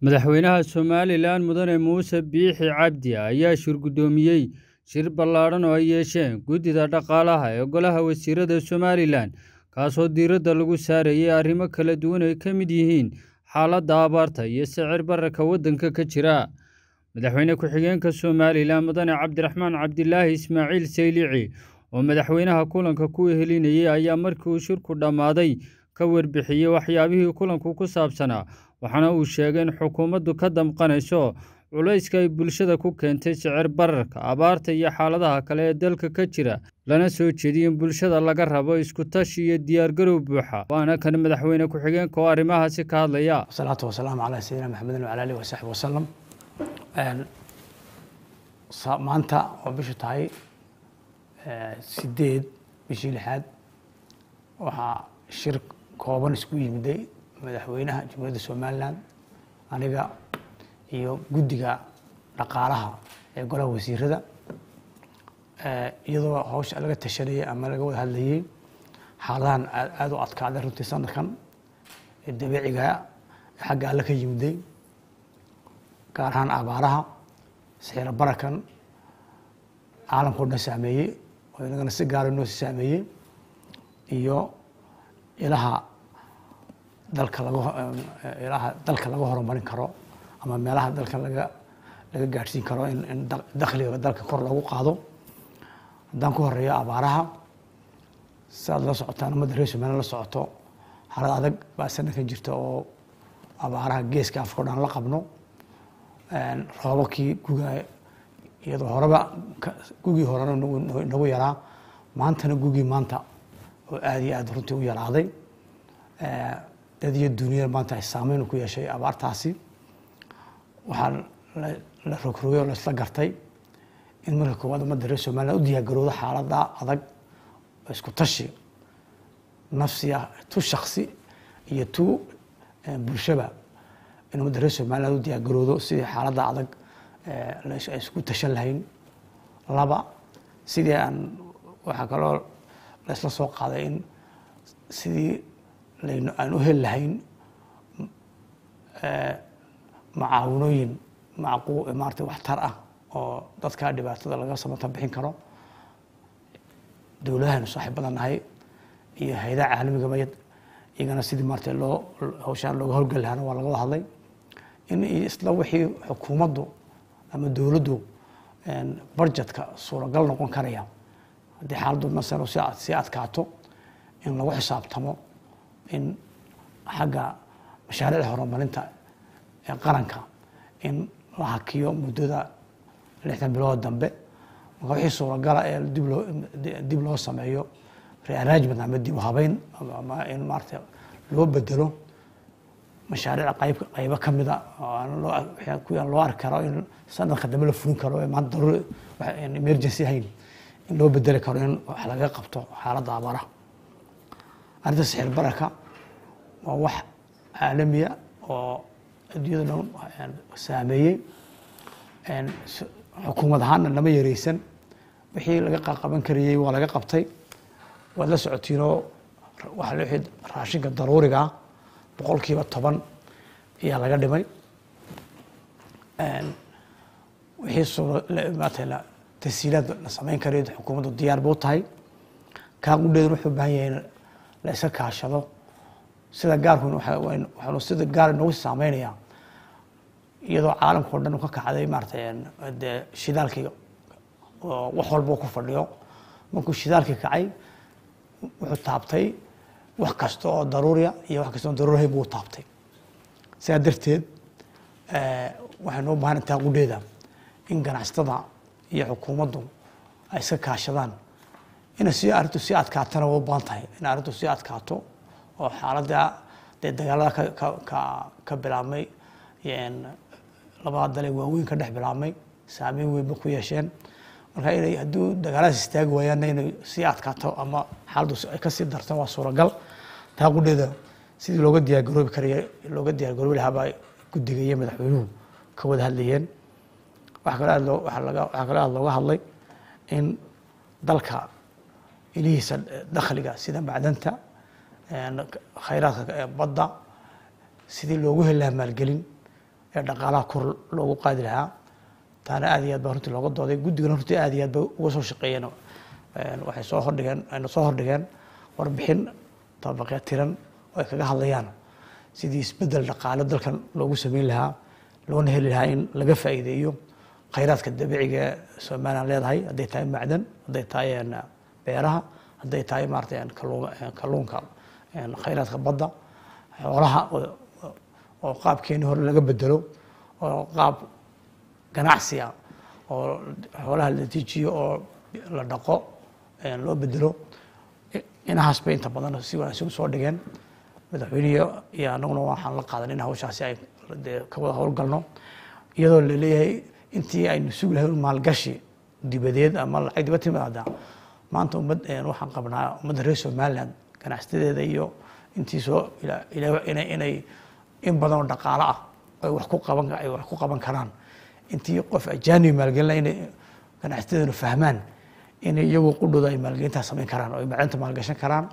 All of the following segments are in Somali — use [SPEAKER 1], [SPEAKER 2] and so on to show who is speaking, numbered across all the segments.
[SPEAKER 1] Madaxweynaha Somalilan Mudane Muuse Biixi Cabdi ayaa shir-guddoomiyey shir ballaadhan oo ay yeesheen Guddida Dhaqaalaha ee Golaha Wasiirada Somalilan, kaasoo diiradda lagu saarayay arrimo kala duwan oo ay ka mid yihiin xaaladda abaarta iyo sicir bararka waddanka ka jira. Madaxweyne ku-xigeenka Somalilan Mudane Cabdiraxmaan Cabdilaahi Ismaaciil Saylici oo madaxweynaha kulanka ku wehelinayay ayaa markii uu shirku dhammaaday ka warbixiyey waxyaabihii kulanku ku saabsanaa, waxaana uu sheegay in xukuumaddu ka damqanayso culayska ay bulshada ku keentay sicir bararka, abaarta iyo xaaladaha kale ee dalka ka jira, lana soo jeediyey in bulshada laga rabo isku-tashi iyo diyaar-garow buuxa. Waana kan madaxweyne ku-xigeenka oo arrimahaasi ka hadlaya.
[SPEAKER 2] wasalaatu wasalaamu calaa sayidina maxamedin wacala alihi wasaxbi wasalam maanta oo bishu tahay sideed bishii lixaad waxaa shir kooban isku yimiday madaxweynaha jamhuuriyadda somalilan aniga iyo guddiga dhaqaalaha ee golaha wasiirada iyadoo hawsha laga tashanayay ama laga wada hadlayay xaaladahan aada u adkaaday runtii sanadkan ee dabiiciga xagga alle ka yimiday gaar ahaan abaaraha sixiro barakan caalamkao dhan saameeyey oo inagana si gaara noo si saameeyey iyo ilaha dalka laga ilaha dalka laga horumarin karo ama meelaha dalka laga laga gaadhsiin karo in in dakhliga dalka kor loogu qaado haddaan ku horeeyo abaaraha si aad la socotaan ummadda reer somaliland la socoto xaalad adag baa sanadkan jirta oo abaaraha geeska afrika o dhan la qabno roobabkii guga iyadoo horeba gugii horena nagu yaraa maantana gugii maanta oo aada iyo aada runtii u yaraaday dad iyo dunyada maanta ay saameyn ku yeeshay abaartaasi waxaa la rogrogay oo laisla gartay in marka koowaad ummadda reer somaliland u diyaargaroodo xaalada adag oo isku tashi nafsiya tu shaksi iyo tu bulshaba in ummadda reer somaliland u diyaargaroodo sidii xaaladda adag ay isku tashan lahayn laba sidii aan waxaa kaloo laisla soo qaaday in sidii laynu aan u heli lahayn macaawinooyin macqu maarata waxtar ah oo dadka dhibaatada laga samata bixin karo dowladahaynu saaxiib badan nahay iyo hay-adaha caalamigaba iyagana sidii maarata loo hawshaan looga howlgeli lahaana waa laga wada hadlay in isla wixii xukuumaddu ama dowladdu budgetka suuragal noqon karaya haddii xaaladdu masalo sii adkaato in lagu xisaabtamo in xagga mashaariicda horumarinta ee qaranka in la hakiyo muddada lixdan bilood dambe marka wixii suuragala ee dib loo dib loo sameeyo rearrangement ama dib u habeyn ama in maarata loo bedelo mashaariic qayb qaybo ka mida kuwaan loo arki karo in sanadka dambe la fulin karo ee maanta daruuri emergency ahayn in loo bedeli karo in wax laga qabto xaaladda abaaraha arrinta sixir bararka waa wax caalamiya oo adduunyada dhan saameeyey xukuumad ahaanna lama yareysan wixii laga qaban karayey waa laga qabtay waad la socotiinoo waxa wixii raashinka daruuriga ah boqolkiiba toban ayaa laga dhimay wixii suuramaata tasiilaad la samayn karayo xukuumaddu diyaar buu tahay kaa qudheedan wuxuu u baahan yahay in la iska kaashado sida gaarku waxaanu sida gaar noogu saameynayaa iyadoo caalamka o dhan u ka kacday maarata dee shidaalkii oo wax walba ku fadhiyo markuu shidaalkii kacay wuxuu taabtay wax kasta oo daruuriya iyo wax kasta oo daruurihay buu taabtay sidaa darteed waxaynu u baahan taa qudheeda in ganacsatada iyo xukuumaddu ay iska kaashadaan ina si arrintu sii adkaatana waa u baahan tahay in arrintu sii adkaato oo xaaladda dee dagaalada ka ka ka bilaabmay labada dale waaweyn ka dhex bilaabmay saameyn weynba ku yeesheen marka inay hadduu dagaaladaas istaagi waayaanna inay sii adkaato ama xaaladdu ay kasii darto waa suuragal taa qudheeda sidii looga diyaargaroobi karaya looga diyaargaroobi lahaabaa guddiga iyo madaxweynuhu ka wada hadlayeen waxa kaloo aad loo waxa laga waxaa kaloo aad looga hadlay in dalka ilihiisa dakhliga sida macdanta khayraadka badda sidii loogu heli lahaa maalgelin ee dhaqaalaha kor loogu qaadi lahaa taana aad iyo aad baa runtii looga dooday guddigana runtii aad iyo aad bay uga soo shaqeeyeen waxay soo hordhigeen ayna soo hordhigeen warbixin tabaqee tiran oo ay kaga hadlayaan sidii isbedel dhaqaale dalkan loogu sameyn lahaa loona heli lahaa in laga faa'iideeyo khayraadka dabiiciga ee somalilan leedahay hadday tahay macdan hadday tahay beeraha hadday tahay maarata kalluunka khayraadka badda xoolaha oo qaabkeeni hore laga bedelo oo qaab ganacsi ah oo xoolaha la dejiyo oo la dhaqo loo bedelo inahaas bay inta badan si wanaagsan soo dhigeen madaxweynihi iyo anaguna waxaan la qaadan in hawshaasi ay ka wada howlgalno iyadoo laleeyahay intii aynu sugi lahayn maalgashi dibadeed ama lacag dibad timaada maanta ummad waxaan qabnaa ummadda reer somaliland ganacsadeeda iyo intii soo inay inay in badan oo dhaqaalo ah ay wax ku qaban ay wax ku qaban karaan intii qof ajaanib maalgelina inay ganacsadeeduna fahmaan inay iyagu qudhooda ay maalgelintaa samayn karaan oo ay macdanta maalgashan karaan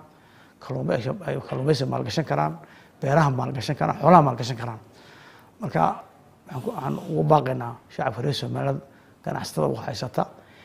[SPEAKER 2] ay kalluumaysiga maalgashan karaan beeraha maalgashan karaan xoolaha maalgashan karaan marka waxaan ugu baaqaynaa shacabka reer somaliland ganacsatada u haysata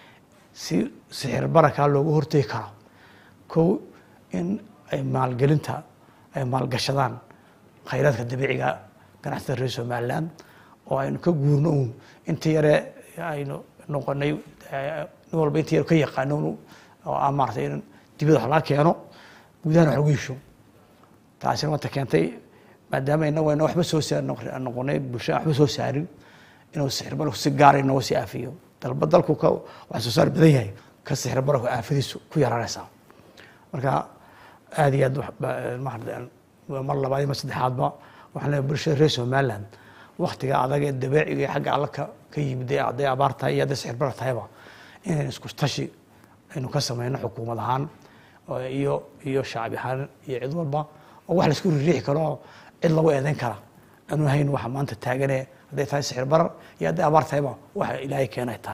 [SPEAKER 2] si sixir barakaa loogu hortegi karo kow in ay maalgelinta ay maalgashadaan khayraadka dabiiciga ganacsatada reer somaliland oo aynu ka guurno uun intii yare aynu noqonay nin walba intii yare ka yaqaano oo ah maaratay in dibada wax laga keeno gudahana wax lagu hesho taasina wanta keentay maadaama inagu ayna waxba soo saar noqonay bulshada waxba soo saarin inuu sixir barku si gaara inooga sii aafiyo dalba dalku ka wax soo saar badan yahay ka sixir barku aafadiisu ku yaraanaysaa marka aad iyo aad mar labaad iyo mar saddexaadba waxaan leeyahay bulshada reer somaliland waktiga adag ee dabeeciga iyo xagga alla ka ka yimid ee hadday abaar tahay iyo hadday sixir bar tahayba inaynu isku tashi aynu ka sameyno xukuumad ahaan iyo iyo shacbi ahaan iyo cid walba oo wax laisku ririixi karo oo cid lagu eedeyn kara aanu hayn waxa maanta taagane hadday tahay sixir barar iyo hadday abaar tahayba waxa ilaahay keenay tahay